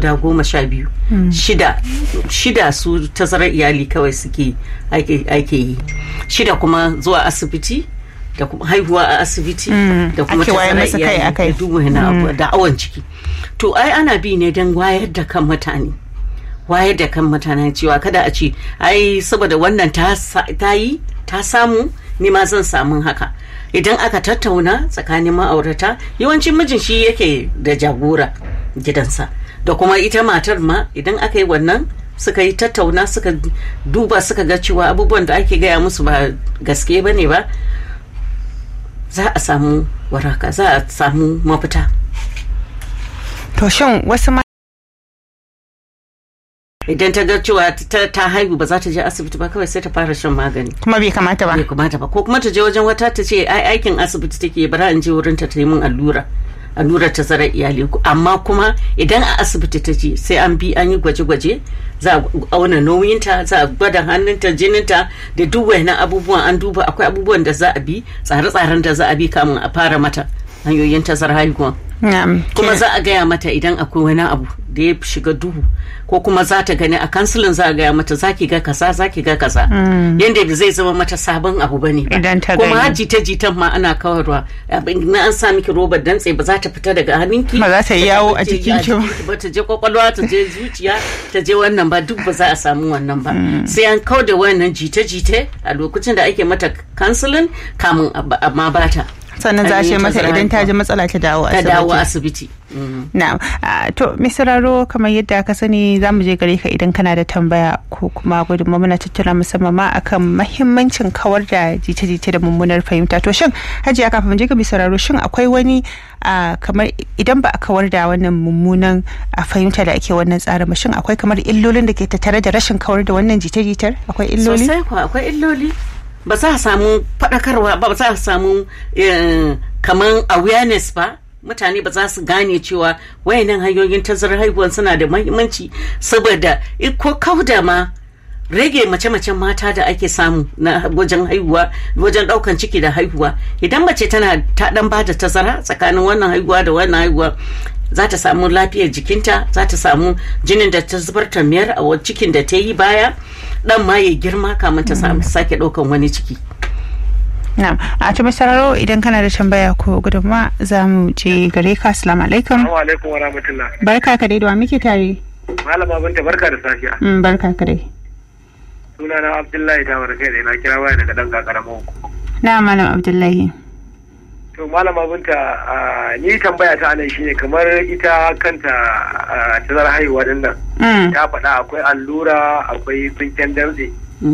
guda goma sha biyu shida shida su tazarar iyali kawai suke ake yi shida kuma zuwa asibiti da kuma haihuwa a asibiti da kuma tazarar iyali da dubu da awon ciki to ai ana bi ne don wayar da kan mutane wayar da kan mutane cewa kada a ce ai saboda wannan ta yi ta samu ni ma zan samu haka idan aka tattauna tsakanin ma'aurata yawancin mijin shi yake da jagora gidansa da kuma ita matar ma idan aka yi wannan suka yi tattauna suka duba suka ga cewa abubuwan da ake gaya musu ba gaske ba ne ba za a samu waraka za a samu mafita to shin wasu idan ta ga cewa ta haihu ba za ta je asibiti ba kawai sai ta fara shan magani kuma bai kamata ba bai kamata ba ko kuma ta je wajen wata ta ce ai aikin asibiti take bara in je wurin ta yi min allura allurar tazarar iyali amma kuma idan a asibiti ta je sai an bi an yi gwaje-gwaje za a auna nauyinta za a gwada hannunta jininta da duk wayannan abubuwan an duba akwai abubuwan da za a bi tsare-tsaren da za a bi kamun a fara mata hanyoyin tazarar haihuwa kuma za a gaya mata idan akwai wani abu da ya shiga duhu ko kuma za ta gani a kansilin za a gaya mata za ki ga kaza za ki ga kaza yadda zai zama mata sabon abu bane ba kuma har jita-jitan ma ana kawarwa na an sa miki robar dantse ba za ta fita daga hannunki ba za ta yi yawo a cikin ki ba ta je kwakwalwa ta je zuciya ta je wannan ba duk ba za a samu wannan ba sai an kau da wannan jita-jita a lokacin da ake mata kansilin kamun amma bata sannan za a ce mata idan ta ji matsala ta dawo asibiti. Ta dawo asibiti. Na, to misiraro kamar yadda ka sani za mu je gare ka idan kana da tambaya ko kuma gudunma muna tattara musamman ma akan mahimmancin kawar da jita-jita da mummunar fahimta. To shin hajiya kafin mu je ga misiraro shin akwai wani kamar idan ba a kawar da wannan mummunan fahimta da ake wannan tsarin shin akwai kamar illolin da ke tattare da rashin kawar da wannan jita-jitar akwai illoli? Sosai kuwa akwai illoli. ba za a samu faɗakarwa ba ba za a samu kaman awareness ba mutane ba za su gane cewa wayannan hanyoyin tazarar haihuwa suna da mahimmanci saboda ko kauda ma rage mace-macen mata da ake samu na wajen haihuwa wajen daukan ciki da haihuwa idan mace tana ta dan bada tazara tsakanin wannan haihuwa da wannan haihuwa za ta samu lafiyar jikinta za ta samu jinin da ta zubar ta miyar a cikin da ta yi baya dan ma ya girma kamar ta samu sake daukan wani ciki Na'am, a ta sararo idan kana da tambaya ko gudunma za mu je gare ka assalamu alaikum. Assalamu alaikum wa rahmatullah. Barka ka dai da wa muke tare. Malama binta barka da safiya. Mm, barka ka dai. Sunana Abdullahi ta warke da na kira waya daga dan kakaramin hukumu. Na malam Abdullahi. To malama binta ni tambaya ta anan shine kamar ita kanta tazar haihuwa din nan. Ta faɗa akwai allura akwai tsinken dantse.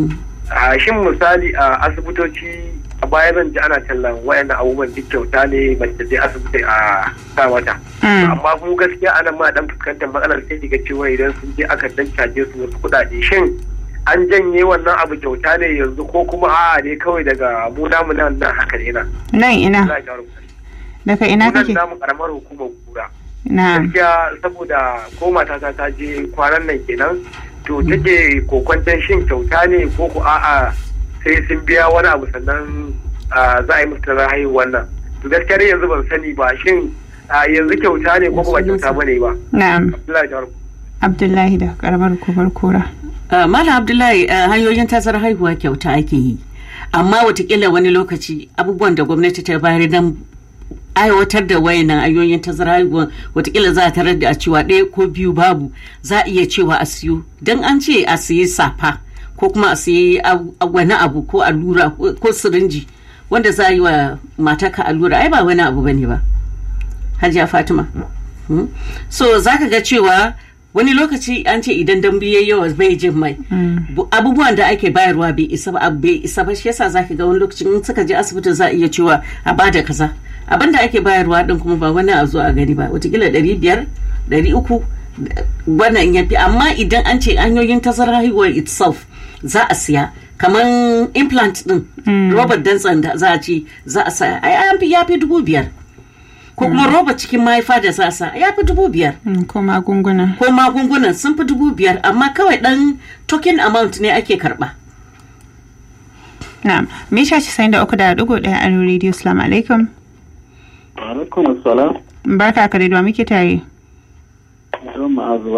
Shin misali a asibitoci a baya zan ji ana tallan wayannan abubuwan duk kyauta ne mace je asibiti a sa mata. Amma kuma gaskiya anan ma dan fuskantar matsalar sai ga cewa idan sun je aka dan caje su wasu kuɗaɗe shin an janye wannan abu kyauta ne yanzu ko kuma a'a ne kawai daga mu namu nan nan haka ne na. Nan ina. Daga ina kake? Nan namu karamar hukumar kura. Na. Gaskiya saboda ko matata ta je kwanan nan kenan to take kokwanton shin kyauta ne ko ku a'a sai sun biya wani abu sannan za a yi musu tarar haihuwar nan. To gaskiya dai yanzu ban sani ba shin yanzu kyauta ne ko ba kyauta ba ne ba. Na'am. Abdullahi Abdullahi da karamar hukumar kura. Malam Abdullahi hanyoyin tazarar haihuwa kyauta ake yi. Amma watakila wani lokaci abubuwan da gwamnati ta bayar don aiwatar da wayannan hanyoyin tazarar haihuwa watakila za a tarar da a cewa ɗaya ko biyu babu za a iya cewa a siyo don an ce a siye safa ko kuma a siye wani abu ko allura ko sirinji wanda za a yi wa mataka allura ai ba wani abu bane ba hajiya fatima so za ka ga cewa wani lokaci an ce idan dambu ya yawa bai jin mai abubuwan da ake bayarwa bai isa ba bai isa ba shi yasa zaka ga wani lokaci in suka je asibiti za a iya cewa a bada kaza abin da ake bayarwa din kuma ba wani a zo a gani ba watakila ɗari biyar ɗari uku wannan ya fi amma idan an ce hanyoyin tazarar haihuwar itself za a siya kamar implant din robert dantsan da za a ce za a saya ai ya fi dubu biyar ko kuma roba cikin mahaifa da za sa ya fi dubu biyar. Ko magunguna. Ko magungunan sun fi dubu biyar amma kawai dan token amount ne ake karba. Na'am, Misha ci sayin da uku da dugu ɗaya a Radio Salamu alaikum. Alaikum assalam. Barka ka da muke tare. Don ma'azu